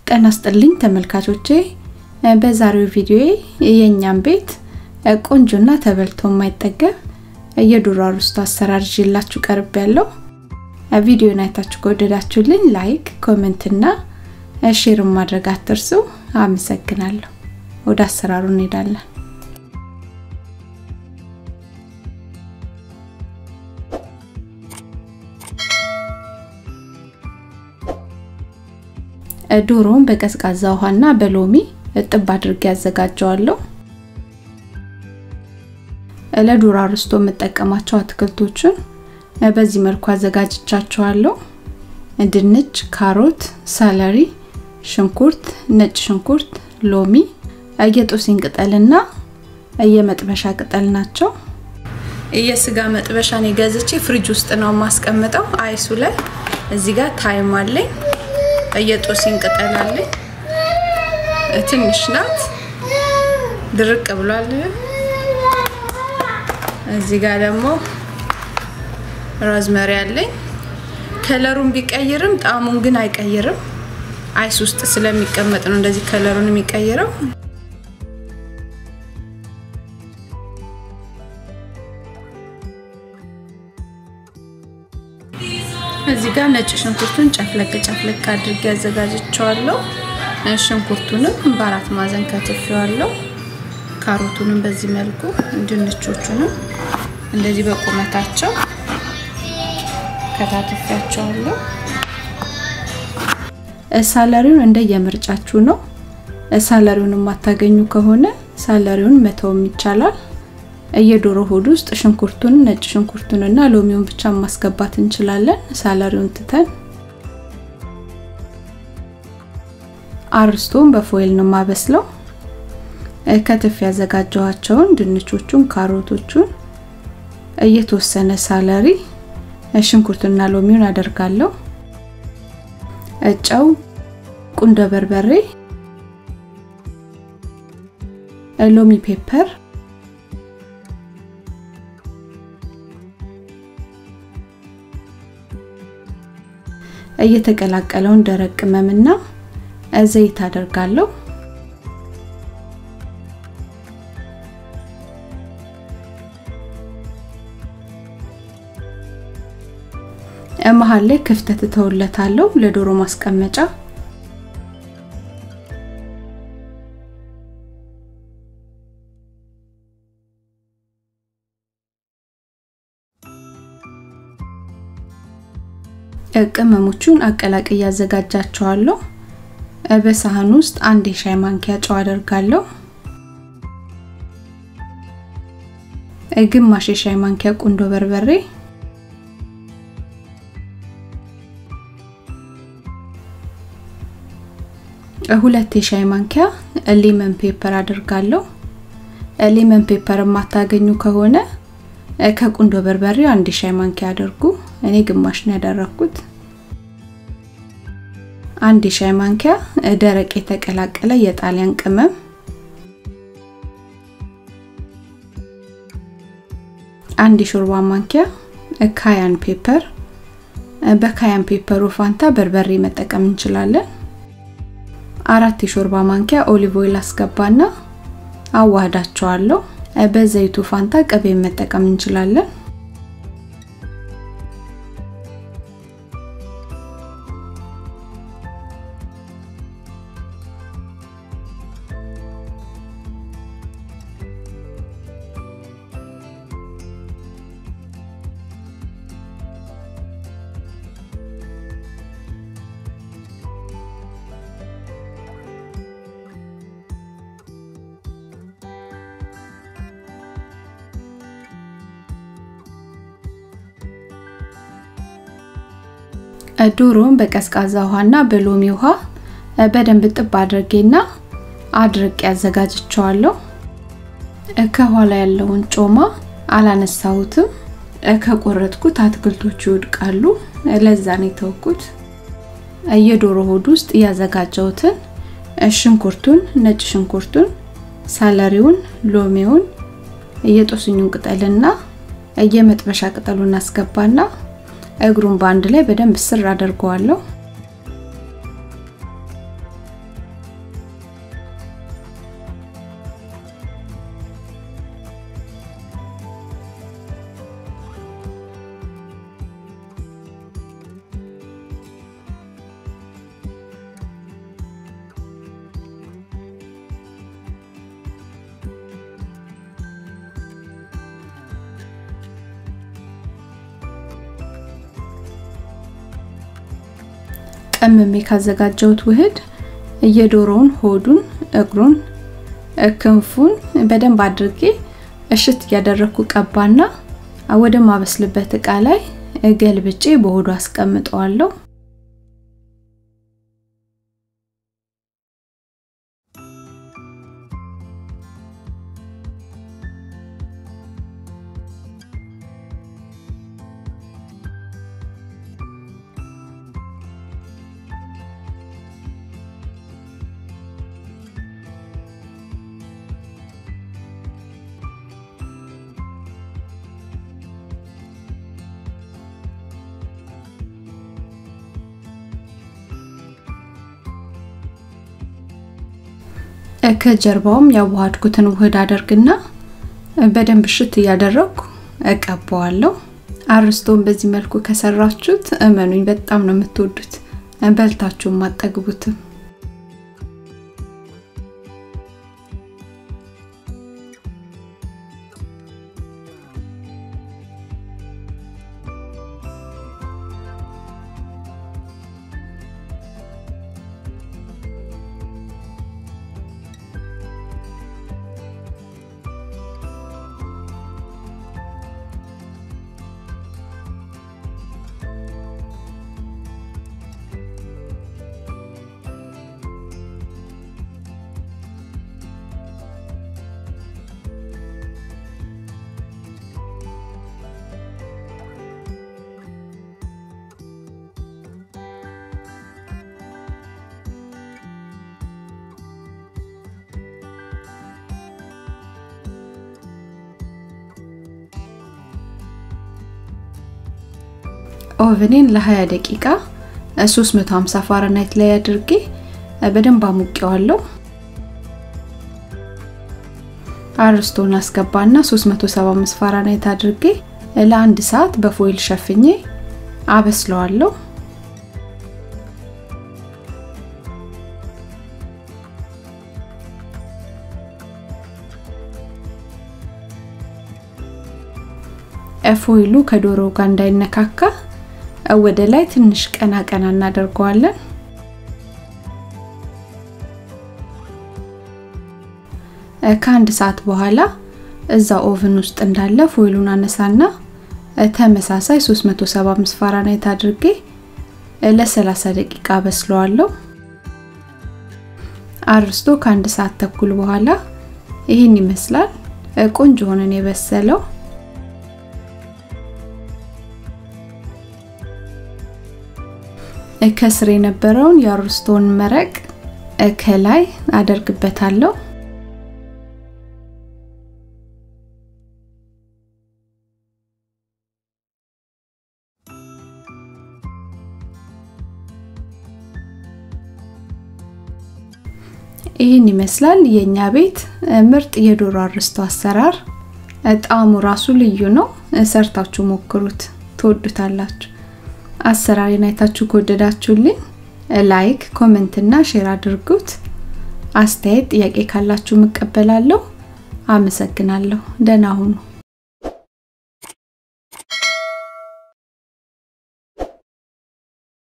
ጤና ይስጥልኝ ተመልካቾቼ፣ በዛሬው ቪዲዮ የእኛም ቤት ቆንጆና ተበልቶ የማይጠገብ የዶሮ አሩስቶ አሰራር ይዤላችሁ ቀርብ ያለው ቪዲዮን አይታችሁ ከወደዳችሁልኝ ላይክ፣ ኮሜንት እና ሼር ማድረግ አትርሱ። አመሰግናለሁ። ወደ አሰራሩ እንሄዳለን። ዶሮውን በቀዝቃዛ ውሃና በሎሚ እጥብ አድርጌ ያዘጋጀዋለሁ። ለዶሮ አሩስቶ የምጠቀማቸው አትክልቶችን በዚህ መልኩ አዘጋጅቻቸዋለሁ። ድንች፣ ካሮት፣ ሰለሪ፣ ሽንኩርት፣ ነጭ ሽንኩርት፣ ሎሚ፣ የጦስኝ ቅጠልና የመጥበሻ ቅጠል ናቸው። የስጋ መጥበሻን የገዝቼ ፍሪጅ ውስጥ ነው የማስቀምጠው። አይሱ ላይ እዚህ ጋር ታይም አለኝ። የጦስኝ ቅጠል አለኝ። ትንሽ ናት፣ ድርቅ ብሏል። እዚህ ጋር ደግሞ ሮዝመሪ አለኝ። ከለሩን ቢቀይርም ጣዕሙን ግን አይቀይርም። አይስ ውስጥ ስለሚቀመጥ ነው እንደዚህ ከለሩን የሚቀይረው። እዚህ ጋር ነጭ ሽንኩርቱን ጨፍለቅ ጨፍለቅ አድርጌ አዘጋጅቸዋለሁ። ሽንኩርቱንም በአራት ማዕዘን ከትፌዋለሁ። ካሮቱንም በዚህ መልኩ፣ ድንቾቹንም እንደዚህ በቁመታቸው ከታትፊያቸዋለሁ። ሳለሪውን እንደ የምርጫችሁ ነው። ሳለሪውን የማታገኙ ከሆነ ሳለሪውን መተውም ይቻላል። የዶሮ ሆድ ውስጥ ሽንኩርቱን ነጭ ሽንኩርቱን እና ሎሚውን ብቻ ማስገባት እንችላለን። ሳለሪውን ትተን አርስቶን በፎይል ነው ማበስለው። ከትፍ ያዘጋጀኋቸውን ድንቾቹን፣ ካሮቶቹን እየተወሰነ ሳለሪ ሽንኩርትና ሎሚውን አደርጋለሁ። ጨው፣ ቁንዶ በርበሬ፣ ሎሚ ፔፐር እየተቀላቀለውን ደረቅ ቅመምና ዘይት አደርጋለሁ። መሀል ላይ ክፍተት እተውለታለሁ ለዶሮ ማስቀመጫ። ቅመሞቹን አቀላቅ እያዘጋጃቸዋለሁ። በሳህን ውስጥ አንድ የሻይ ማንኪያ ጨው አደርጋለሁ። ግማሽ የሻይ ማንኪያ ቁንዶ በርበሬ ሁለት የሻይ ማንኪያ ሌመን ፔፐር አድርጋለሁ። ሌመን ፔፐር የማታገኙ ከሆነ ከቁንዶ በርበሬው አንድ የሻይ ማንኪያ አድርጉ። እኔ ግማሽ ነው ያደረኩት። አንድ የሻይ ማንኪያ ደረቅ የተቀላቀለ የጣሊያን ቅመም፣ አንድ የሾርባ ማንኪያ ካያን ፔፐር። በካያን ፔፐሩ ፋንታ በርበሬ መጠቀም እንችላለን። አራት የሾርባ ማንኪያ ኦሊቭ ኦይል አስገባና አዋህዳቸዋለሁ። በዘይቱ ፋንታ ቅቤ መጠቀም እንችላለን። ዶሮውን በቀዝቃዛ ውሃና በሎሚ ውሃ በደንብ ጥብ አድርጌና አድርቄ ያዘጋጅቸዋለሁ። ከኋላ ያለውን ጮማ አላነሳሁትም። ከቆረጥኩት አትክልቶቹ ይወድቃሉ። ለዛ ነው የተወኩት። የዶሮ ሆድ ውስጥ ያዘጋጀሁትን ሽንኩርቱን፣ ነጭ ሽንኩርቱን፣ ሳለሪውን፣ ሎሚውን፣ የጦስኙን ቅጠልና የመጥበሻ ቅጠሉን አስገባና እግሩን በአንድ ላይ በደንብ ስር አደርገዋለሁ። ቀምሜ ካዘጋጀሁት ውህድ የዶሮውን ሆዱን፣ እግሩን፣ ክንፉን በደንብ አድርጌ እሽት እያደረኩ ቀባና ወደ ማበስልበት እቃ ላይ ገልብጬ በሆዱ አስቀምጠዋለሁ። ከጀርባውም ያዋሃድኩትን ውህድ አደርግና በደንብ እሽት እያደረግኩ እቀባዋለሁ። አርስቶን በዚህ መልኩ ከሰራችሁት እመኑኝ በጣም ነው የምትወዱት፣ በልታችሁም አጠግቡትም። ኦቨኔን ለ20 ደቂቃ 350 ፋራናይት ላይ አድርጌ በደንብ አሙቄዋለሁ። አርስቶን አስገባና 375 ፋራናይት አድርጌ ለአንድ ሰዓት በፎይል ሸፍኜ አበስለዋለሁ። ፎይሉ ከዶሮ ጋር እንዳይነካካ ወደ ላይ ትንሽ ቀና ቀና እናደርገዋለን። ከአንድ ሰዓት በኋላ እዛ ኦቭን ውስጥ እንዳለ ፎይሉን አነሳና ተመሳሳይ 375 ፋራናይት አድርጌ ለ30 ደቂቃ በስለዋለሁ። አርስቶ ከአንድ ሰዓት ተኩል በኋላ ይህን ይመስላል። ቆንጆ ሆነን የበሰለው ከስር የነበረውን የአርስቶን መረቅ ከላይ አደርግበታለሁ። ይህን ይመስላል የኛ ቤት ምርጥ የዶሮ አርስቶ አሰራር። ጣዕሙ ራሱ ልዩ ነው። ሰርታችሁ ሞክሩት፣ ትወዱታላችሁ። አሰራሬን አይታችሁ ከወደዳችሁልኝ ላይክ፣ ኮሜንት እና ሼር አድርጉት። አስተያየት፣ ጥያቄ ካላችሁ እቀበላለሁ። አመሰግናለሁ። ደህና ሁኑ።